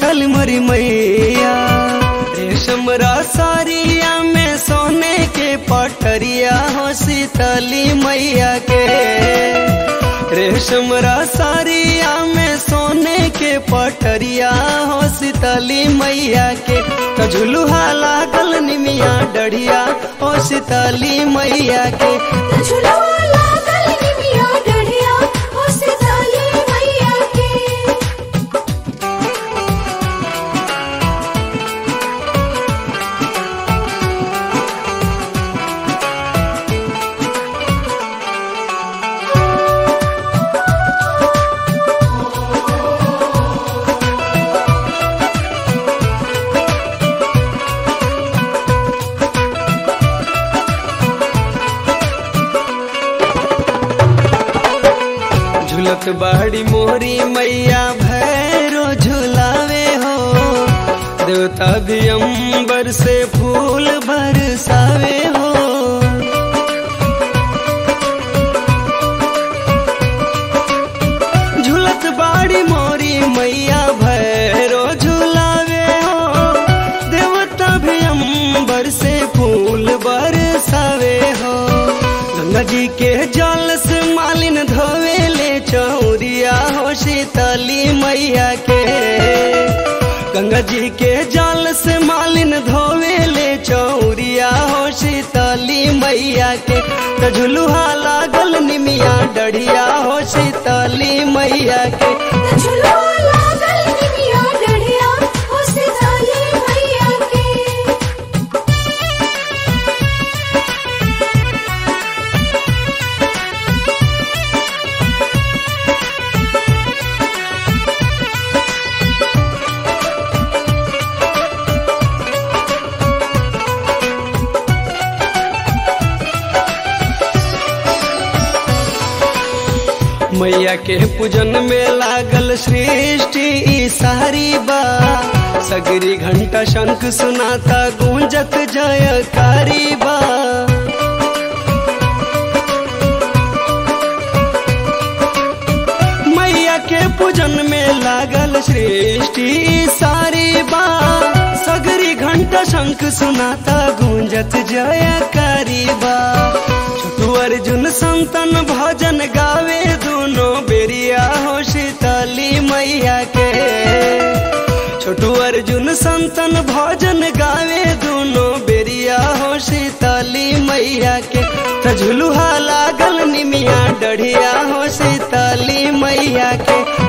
लागल मरी मैया रेशम सारिया में सोने के पटरिया हो शीतली मैया के रेशम सारिया में सोने के पटरिया हो शीतली मैया के तो झुलुहा लागल निमिया डढ़िया हो शीतली मैया के झुलवा लागल निमिया डढ़िया हो सीताली मैया के झुलत बाड़ी मोरी मैया भैरो झुलावे हो देवता भी अंबर से फूल बरसावे हो झुलत बाड़ी मोरी मैया भैरो झुलावे हो देवता भी अंबर से फूल बरसावे हो गंगा जी के जल से मालिन धोवे ले चौरिया हो शीतली मैया के गंगा जी के जल से मालिन धोवे ले चौरिया हो शीतली मैया के तो झुलुहा लागल निमिया डढ़िया हो शीतली मैया के झुलवा लागल निमिया डढ़िया हो सीताली मैया के मैया के पूजन में लागल सृष्टि ई सारी बा सगरी घंटा शंख सुनाता गूंजत जयकारी बा मैया के पूजन में लागल सृष्टि ई सारी बा सगरी घंटा शंख सुनाता गूंजत जयकारी बा छोटू अर्जुन संतन भजन गावे दोनों बेरिया हो शीतली मैया के छोटू अर्जुन संतन भजन गावे दोनों बेरिया हो शीतली मैया के त झुलुहा लागल निमिया डढ़िया हो शीतली मैया के